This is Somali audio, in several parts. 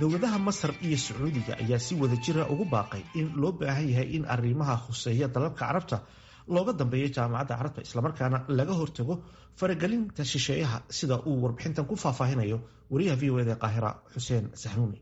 dowladaha masar iyo sacuudiga ayaa si wada jira ugu baaqay in loo baahan yahay in arrimaha khuseeya dalalka carabta looga dambeeyo jaamacadda carabta islamarkaana laga hortago faragelinta shisheeyaha sida uu warbixintan ku faahfaahinayo wariyaha v o eda qaahira xuseen saxnuuni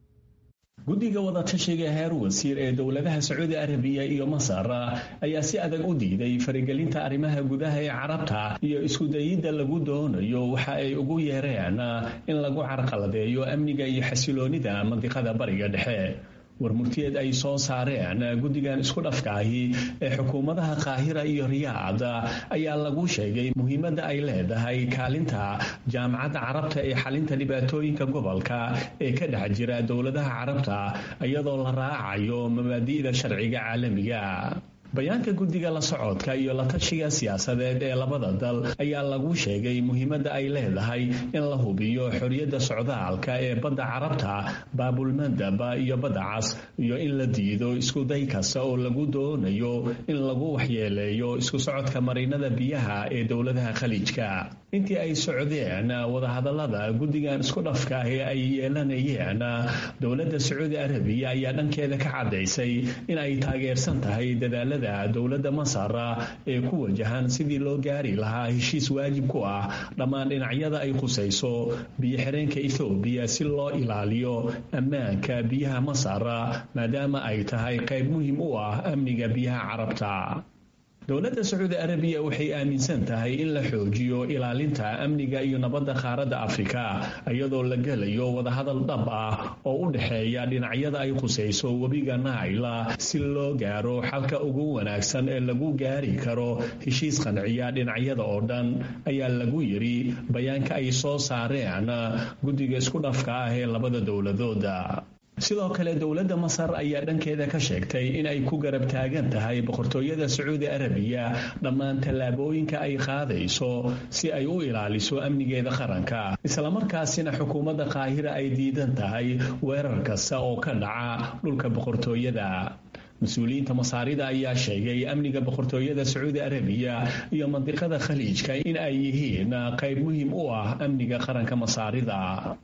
guddiga wadatashiga heer wasiir ee dowladaha sacuudi arabiya iyo masar ayaa si adag u diiday faragelinta arrimaha gudaha ee carabta iyo iskudayidda lagu doonayo waxa ay ugu yeereen in lagu carqaladeeyo amniga iyo xasiloonida mandiqada bariga dhexe warmurtiyeed ay soo saareen guddigan isku dhafkaahi ee xukuumadaha qaahira iyo riyaad ayaa lagu sheegay muhiimadda ay leedahay kaalinta jaamacadda carabta ee xalinta dhibaatooyinka gobolka ee ka dhex jira dowladaha carabta iyadoo la raacayo mabaadi'da sharciga caalamiga bayaanka guddiga la socodka iyo la tashiga siyaasadeed ee labada dal ayaa lagu sheegay muhiimadda ay leedahay in la hubiyo xorriyadda socdaalka ee badda carabta baabulmandaba iyo badda cas iyo in la diido iskuday kasta oo lagu doonayo in lagu waxyeeleeyo isku socodka marinada biyaha ee dowladaha khaliijka intii ay socdeen wadahadallada guddigan isku dhafka ee ay yeelanayeen dowladda sacuudi arabiya ayaa dhankeeda ka caddaysay in ay taageersan tahay dadaalada dowladda masar ee ku wajahan sidii loo gaari lahaa heshiis waajib ku ah dhammaan dhinacyada ay khusayso biyo-xireenka ethoobiya si loo ilaaliyo ammaanka biyaha masar maadaama ay tahay qayb muhiim u ah amniga biyaha carabta dowladda sacuudi arabiya waxay aaminsan tahay in la xoojiyo ilaalinta amniga iyo nabadda qaaradda afrika iyadoo la gelayo wadahadal dhab ah oo u dhexeeya dhinacyada ay khusayso webiga naila si loo gaaro xalka ugu wanaagsan ee lagu gaari karo heshiis qanciya dhinacyada oo dhan ayaa lagu yidhi bayaanka ay soo saareen guddiga isku dhafka ah ee labada dowladooda sidoo kale dowladda masar ayaa dhankeeda ka sheegtay in ay ku garab taagan tahay boqortooyada sacuudi arabiya dhammaan tallaabooyinka ay qaadayso si ay u ilaaliso amnigeeda qaranka islamarkaasina xukuumadda qaahira ay diidan tahay weerar kasta oo ka dhaca dhulka boqortooyada mas-uuliyiinta masaarida ayaa sheegay amniga boqortooyada sacuudi arabiya iyo mandiqada khaliijka in ay yihiin qayb muhiim u ah amniga qaranka masaarida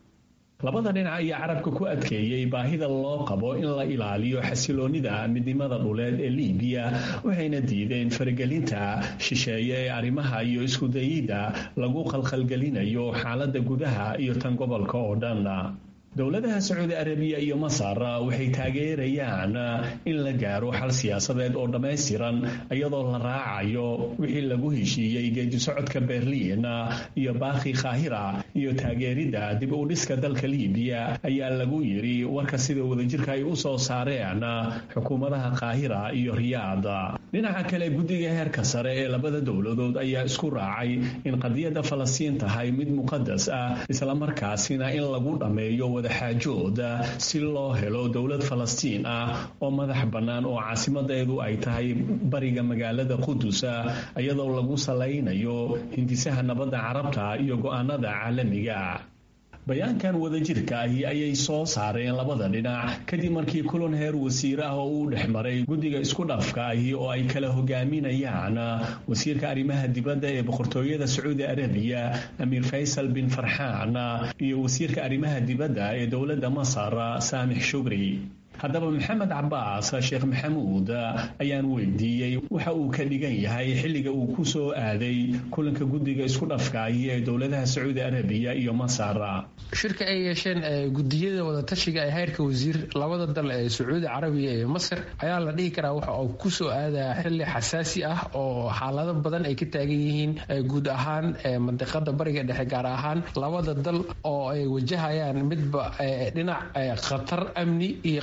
labada dhinac ayaa carabka ku adkeeyey baahida loo qabo in la ilaaliyo xasiloonida midnimada dhuleed ee liibiya waxayna diideen faragelinta shisheeye ee arrimaha iyo iskudayidda lagu qalqalgelinayo xaaladda gudaha iyo tan gobolka oo dhan dowladaha sacuudi arabiya iyo masar waxay taageerayaan in la gaaro xal siyaasadeed oo dhammaystiran iyadoo la raacayo wixii lagu heshiiyey geedisocodka berliin iyo baakhi kaahira iyo taageeridda dib u dhiska dalka liibiya ayaa lagu yidhi warka sida wadajirka ay u soo saareen xukuumadaha kaahira iyo riyaad dhinaca kale guddiga heerka sare ee labada dowladood ayaa isku raacay in qadiyadda falastiin tahay mid muqadas ah islamarkaasina in lagu dhammeeyo wadaxaajooda si loo helo dowlad falastiin ah oo madax bannaan oo caasimadeedu ay tahay bariga magaalada qudusa iyadoo lagu salaynayo hindisaha nabadda carabta iyo go'aanada caalamiga bayaankan wadajirka ahi ayay soo saareen labada dhinac kadib markii kulan heer wasiir ah oo uu dhex maray guddiga isku dhafka ahi oo ay kala hogaaminayaan wasiirka arrimaha dibadda ee boqortooyada sacuudi arabiya amiir faysal bin farxaan iyo wasiirka arrimaha dibadda ee dowladda masar saamix shugri haddaba maxamed cabaas sheekh maxamuud ayaan weydiiyey waxa uu ka dhigan yahay xilliga uu ku soo aaday kulanka guddiga isku dhafkaahi ee dowladaha sacuudi arabiya iyo masar shirka ay yeesheen gudiyada wadatashiga ee heerka wasiir labada dal ee sacuudi carabiya iyo masar ayaa la dhihi karaa waxa uu ku soo aadayaa xilli xasaasi ah oo xaalado badan ay ka taagan yihiin guud ahaan mandiqada bariga dhexe gaar ahaan labada dal oo ay wajahayaan midba dhinac khatar amni iyo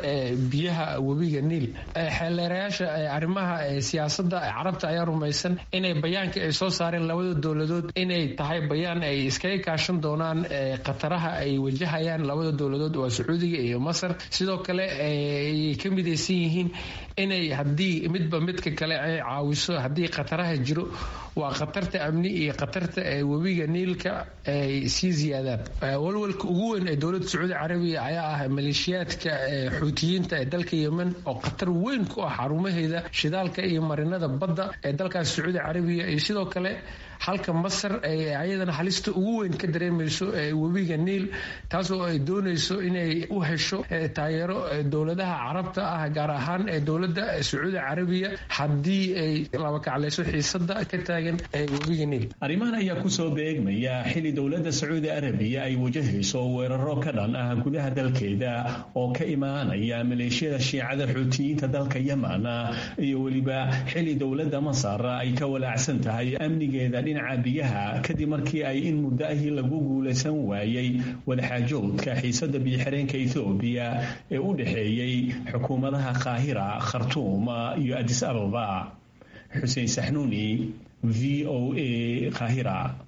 biyaha webiga niil xeeleerayaasha arrimaha siyaasada carabta ayaa rumaysan inay bayaanka ay soo saareen labada dowladood inay tahay bayaan ay iskaga kaashan doonaan khataraha ay wajahayaan labada dowladood waa sacuudiga iyo masar sidoo kale ay ka midaysan yihiin inay haddii midba midka kale ay caawiso haddii khataraha jiro waa khatarta amni iyo khatarta webiga niilka ay sii ziyaadaan walwalka ugu weyn ee dowladda sacuudi carabiya ayaa ah maleeshiyaadka xuutiyiinta ee dalka yemen oo khatar weyn ku ah xarumaheeda shidaalka iyo marinada badda ee dalkaas sacuudi carabiya iyo sidoo kale halka masar ay ayadana halista ugu weyn ka dareemayso webiga niil taasoo ay doonayso inay u hesho taageero dowladaha carabta ah gaar ahaan dowladda sacuudi carabiya haddii ay labakaclayso xiisada ka taagan webiga niil arrimahan ayaa kusoo beegmaya xili dowladda sacuudi arabiya ay wajahayso weeraro ka dhan ah gudaha dalkeeda oo ka imaanaya maleeshiyada shiicada xuutiyiinta dalka yeman iyo weliba xili dowladda masar ay ka walaacsan tahay amnigeeda dhinaca biyaha kadib markii ay in muddo ahii lagu guulaysan waayey wadaxaajoodka xiisada biyoxireenka ethoobiya ee u dhexeeyey xukuumadaha qaahira khartuum iyo adis ababa xuseen saxnuuni v o a qaahira